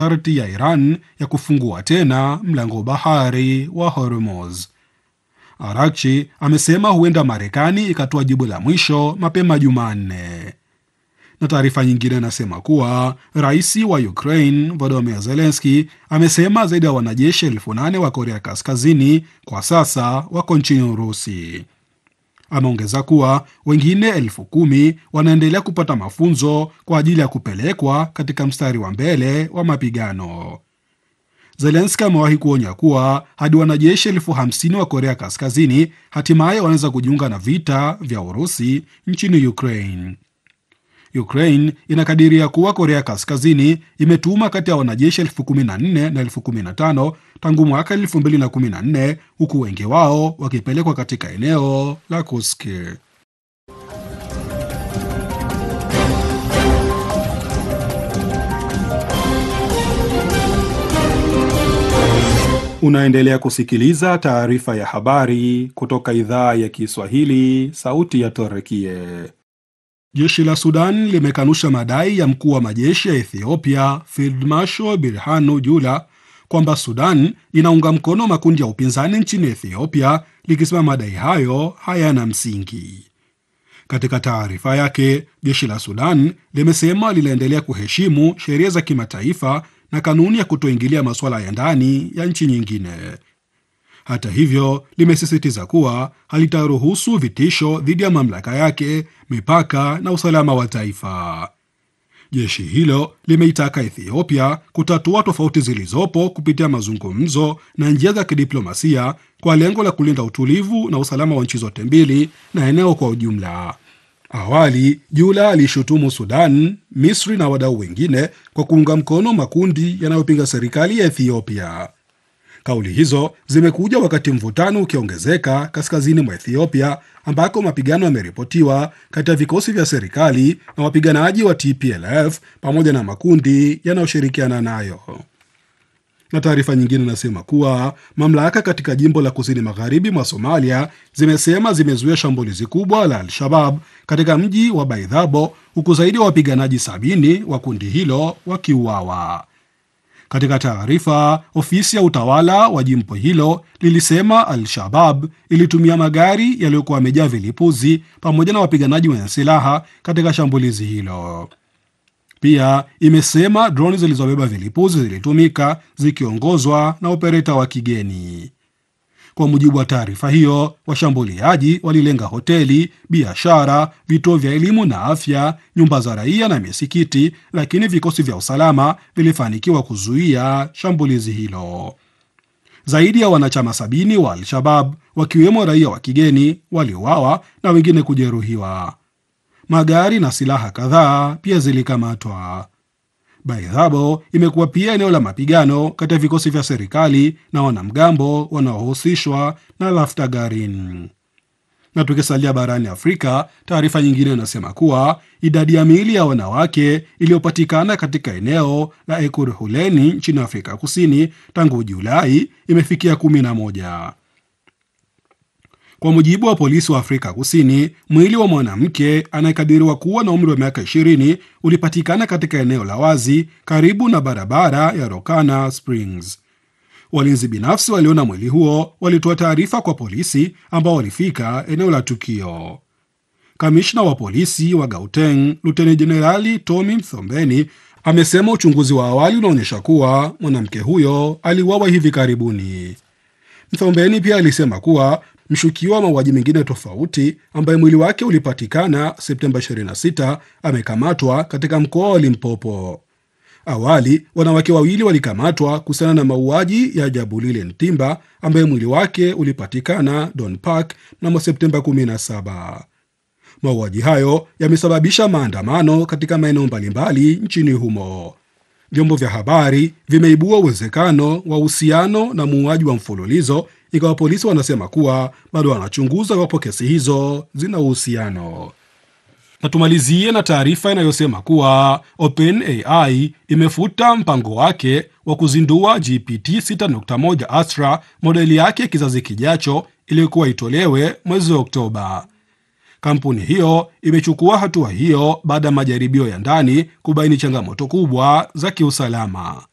masharti ya Iran ya kufungua tena mlango bahari wa Hormuz. Arakchi amesema huenda Marekani ikatoa jibu la mwisho mapema Jumanne. Na taarifa nyingine inasema kuwa rais wa Ukraine Volodymyr Zelensky amesema zaidi ya wanajeshi elfu nane wa Korea Kaskazini kwa sasa wako nchini Urusi. Ameongeza kuwa wengine elfu kumi wanaendelea kupata mafunzo kwa ajili ya kupelekwa katika mstari wa mbele wa mapigano. Zelenski amewahi kuonya kuwa hadi wanajeshi elfu hamsini wa Korea Kaskazini hatimaye wanaweza kujiunga na vita vya Urusi nchini Ukraine. Ukraine inakadiria kuwa Korea Kaskazini imetuma kati ya wanajeshi elfu kumi na nne na elfu kumi na tano tangu mwaka elfu mbili na kumi na nne huku wengi wao wakipelekwa katika eneo la Kursk. Unaendelea kusikiliza taarifa ya habari kutoka idhaa ya Kiswahili, sauti ya Torekie. Jeshi la Sudan limekanusha madai ya mkuu wa majeshi ya Ethiopia Field Marshal Birhanu Jula kwamba Sudan inaunga mkono makundi ya upinzani nchini Ethiopia, likisema madai hayo hayana msingi. Katika taarifa yake, jeshi la Sudan limesema linaendelea kuheshimu sheria za kimataifa na kanuni ya kutoingilia masuala ya ndani ya nchi nyingine. Hata hivyo, limesisitiza kuwa halitaruhusu vitisho dhidi ya mamlaka yake, mipaka na usalama wa taifa. Jeshi hilo limeitaka Ethiopia kutatua tofauti zilizopo kupitia mazungumzo na njia za kidiplomasia kwa lengo la kulinda utulivu na usalama wa nchi zote mbili na eneo kwa ujumla. Awali Jula aliishutumu Sudan, Misri na wadau wengine kwa kuunga mkono makundi yanayopinga serikali ya Ethiopia. Kauli hizo zimekuja wakati mvutano ukiongezeka kaskazini mwa Ethiopia, ambako mapigano yameripotiwa kati ya vikosi vya serikali na wapiganaji wa TPLF pamoja na makundi yanayoshirikiana nayo. Na taarifa nyingine inasema kuwa mamlaka katika jimbo la kusini magharibi mwa Somalia zimesema zimezuia shambulizi kubwa la Al-Shabab katika mji wa Baidhabo, huku zaidi ya wapiganaji sabini wa kundi hilo wakiuawa. Katika taarifa, ofisi ya utawala wa jimbo hilo lilisema Al-Shabab ilitumia magari yaliyokuwa yamejaa vilipuzi pamoja na wapiganaji wenye silaha katika shambulizi hilo. Pia imesema droni zilizobeba vilipuzi zilitumika zikiongozwa na opereta wa kigeni. Kwa mujibu wa taarifa hiyo, washambuliaji walilenga hoteli, biashara, vituo vya elimu na afya, nyumba za raia na misikiti, lakini vikosi vya usalama vilifanikiwa kuzuia shambulizi hilo. Zaidi ya wanachama sabini wa Al-Shabab wakiwemo raia wa kigeni waliuawa na wengine kujeruhiwa. Magari na silaha kadhaa pia zilikamatwa. Baidhabo imekuwa pia eneo la mapigano kati ya vikosi vya serikali na wanamgambo wanaohusishwa na Laftagarin. Na tukisalia barani Afrika, taarifa nyingine inasema kuwa idadi ya miili ya wanawake iliyopatikana katika eneo la Ekurhuleni nchini Afrika Kusini tangu Julai imefikia kumi na moja. Kwa mujibu wa polisi wa Afrika Kusini, mwili wa mwanamke anayekadiriwa kuwa na umri wa miaka 20 ulipatikana katika eneo la wazi karibu na barabara ya Rokana Springs. Walinzi binafsi waliona mwili huo walitoa taarifa kwa polisi ambao walifika eneo la tukio. Kamishna wa polisi wa Gauteng, Luteni Jenerali Tommy Mthombeni, amesema uchunguzi wa awali unaonyesha kuwa mwanamke huyo aliuawa hivi karibuni. Mthombeni pia alisema kuwa mshukiwa wa mauaji mengine tofauti ambaye mwili wake ulipatikana Septemba 26 amekamatwa katika mkoa wa Limpopo. Awali wanawake wawili walikamatwa kuhusiana na mauaji ya Jabulile Ntimba ambaye mwili wake ulipatikana Don Park mnamo Septemba 17. Mauaji hayo yamesababisha maandamano katika maeneo mbalimbali nchini humo. Vyombo vya habari vimeibua uwezekano wa uhusiano na muuaji wa mfululizo ingawa polisi wanasema kuwa bado wanachunguza iwapo kesi hizo zina uhusiano. Na tumalizie na taarifa inayosema kuwa OpenAI imefuta mpango wake wa kuzindua GPT 6.1 Astra, modeli yake kizazi kijacho iliyokuwa itolewe mwezi wa Oktoba. Kampuni hiyo imechukua hatua hiyo baada ya majaribio ya ndani kubaini changamoto kubwa za kiusalama.